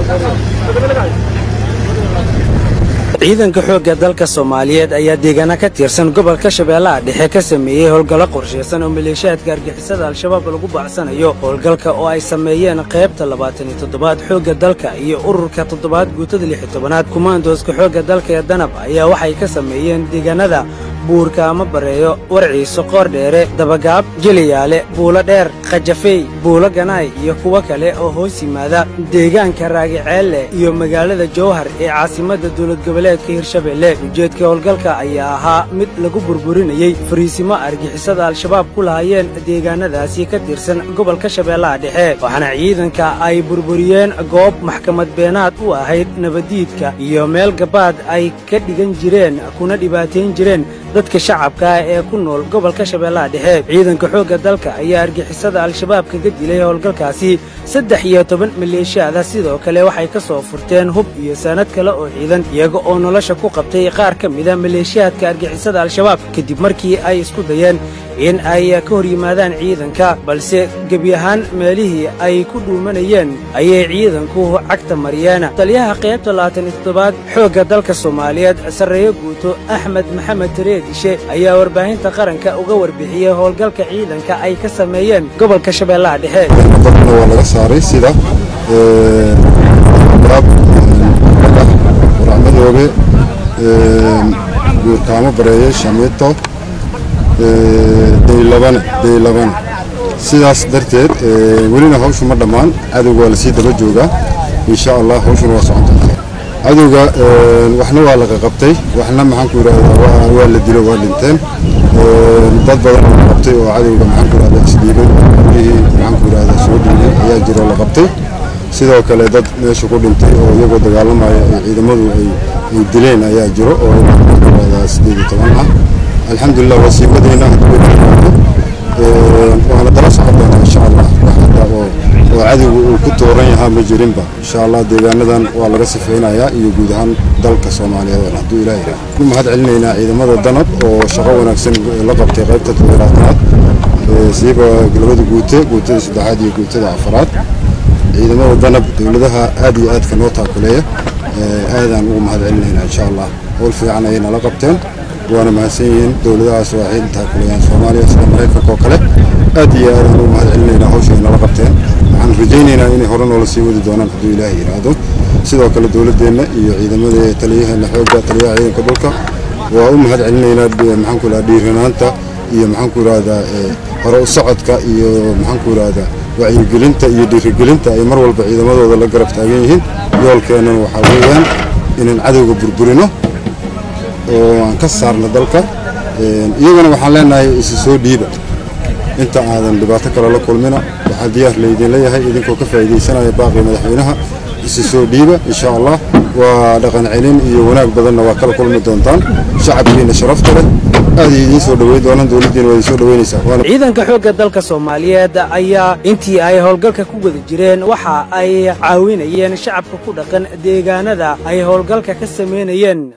ciidanka xoogga dalka soomaaliyeed ayaa deegaana ka tirsan gobolka shabeellaha dhexe ka sameeyey howlgallo qorshaysan oo maleeshiyaadka argixisada al-shabaab lagu bacsanayo howlgalka oo ay sameeyeen qaybta labaatan iyo toddobaad xoogga dalka iyo ururka toddobaad guutada lix iyo tobanaad kumaandooska xoogga dalka ee danab ayaa waxay ka sameeyeen deegaanada buurka ama bareeyo warciiso qoordheere dabagaab jeliyaale buulo dheer khajafey buulo ganaay iyo kuwo kale oo hoos yimaada deegaanka raagiceelle iyo magaalada jowhar ee caasimadda dowlad goboleedka hirshabeelle ujeedka howlgalka ayaa ahaa mid lagu burburinayey fariisimo argixisada al-shabaab ku lahaayeen deegaanadaasi ka tirsan gobolka shabeellaha dhexe waxaana ciidanka ay burburiyeen goob maxkamad beenaad u ahayd nabaddiidka iyo meel gabaad ay ka dhigan jireen kuna dhibaatayn jireen dadka shacabka ah ee ku nool gobolka shabeellaha dhexe ciidanka xoogga dalka ayaa argixisada al-shabaab kaga dilay howlgalkaasi saddex iyo toban maleeshiyaada sidoo kale waxay ka soo furteen hub iyo saanad kale oo ciidan iyaga oo nolosha ku qabtay qaar ka mida maleeshiyaadka argixisada al-shabaab kadib markii ay isku dayeen in ay ka hor yimaadaan ciidanka balse gebi ahaan meelihii ay ku dhuumanayeen ayay ciidanku cagta mariyeen taliyaha qaybta labaatan iyo toddobaad xoogga dalka soomaaliyeed sarreeyo guuto axmed maxamed tareedishe ayaa warbaahinta qaranka uga warbixiyey howlgalka ciidanka ay ka sameeyeen gobolka shabeellaha dhexe dalkana waa laga saaray sida waracmadoobe guurkaamo bareeye shamiito daylabane daylabane sidaas darteed welina hawshu ma dhammaan cadowga waa lasii daba joogaa insha allah hawshuna waa socon doontaa cadowga waxna waa laga qabtay waxna maxaanku yidhahdaa waa la dilo waa dhinteen dad badan oo la qabtay oo cadowga maxaanku yidhahdaa isdhiibay gurihii maxaanku yidhahdaa soo dhiibay ayaa jiro la qabtay sidoo kale dad meesha ku dhintay oo iyagoo dagaalamaya ay ciidamadu ay dileen ayaa jiro oo maxaanku yidhahdaa sideed iyo toban ah alxamdulilah waa sii wadayna waana dala socon doonaa insha allah wax hadda oo oo cadowga uu ku tooran yahaa ma jirinba insha allah deegaanadan waa laga sifaynayaa iyo guud ahaan dalka soomaaliyeed oo hadduu ilaah yidhaah ku mahad celinaynaa ciidamada danab oo shaqo wanaagsan la qabtay qaybta toddobaatanaad siiba labada guute guutada saddexaad iyo guutada afaraad ciidamada danab dowladaha aad iyo aadka noo taakuleeya aadaan ugu mahad celinaynaa insha allah howl fiican ayay nala qabteen waana mahadsan yihiin dowladahaas waa ay taakulayaan soomaaliya sida maraykanka oo kale aad iyo aadaan ugu mahad celinaynaa hawsha ay nala qabteen waxaan rajaynaynaa inay hore noola sii wadi doonaan hadduu ilaahay yidhaahdo sidoo kale dowladdeenna iyo ciidamada taliyaheena xoogga taliyaha ciidanka dhulka waa u mahad celinaynaa maxaanku idhahdaa dhiiranaanta iyo maxaanku idhahdaa hore u socodka iyo maxaanku idhahdaa wacyigelinta iyo dhiirigelinta ay mar walba ciidamadooda la garab taagan yihiin yoolkeennana waxaa weeyaan inaan cadowga burburino oo aan ka saarno dalka iyagana waxaan leenahay isi soo dhiiba inta aadan dhibaato kale la kulmina waxaa diyaar laydin leeyahay idinkoo ka faa'iidaysanaya baaqii madaxweynaha isi soo dhiiba insha allah waa dhaqan celin iyo wanaag badanna waa kala kulmi doontaan shacabkiina sharafta leh aad idiin soo dhaweyn doonaan dowladdiina waa idin soo dhaweynaysaa ciidanka xoogga dalka soomaaliyeed ayaa intii ay howlgalka ku wada jireen waxa ay caawinayeen shacabka ku dhaqan deegaanada ay howlgalka ka samaynayeen